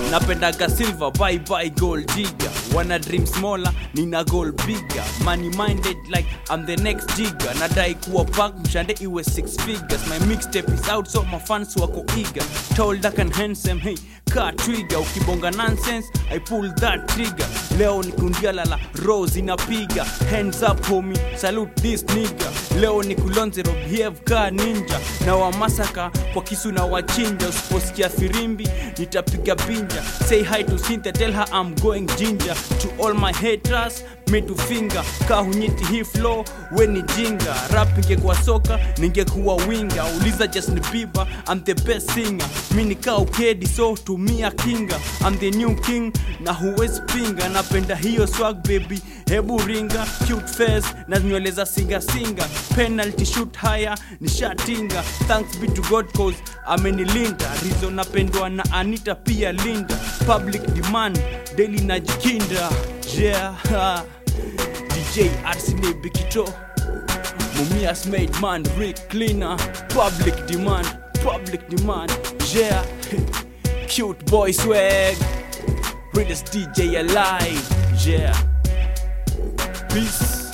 napendaga silver bye bye gold digger wana dream smaller nina goal bigger money minded like I'm the next jigger nadai kuwa pack mshande iwe six figures my mixtape is out so my fans wako eager tall dark and handsome hey ka trigger ukibonga nonsense I pull that trigger leo ni kundia lala rose inapiga hands up homie salute this nigga leo ni kulonzero behave ka ninja na wamasaka kwa kisu na wachinja usiposikia firimbi nitapiga binja say hi to Cynthia tell her I'm going ginger to all my haters me to finger ka hunyiti hii flow we ni jinga rap ingekuwa soka ningekuwa winga uliza Justin Bieber I'm the best singer mi nikaa ukedi so tumia kinga I'm the new king na huwezi pinga napenda hiyo swag baby hebu ringa cute face na nywele za singa singa penalty shoot haya nishatinga thanks be to God cause amenilinda rizo napendwa na Anita pia Linda public demand daily najikinda yeah ha. DJ Arsene Bikito Mumias made man Rick cleaner public demand public demand yeah cute boy swag Realest DJ alive yeah peace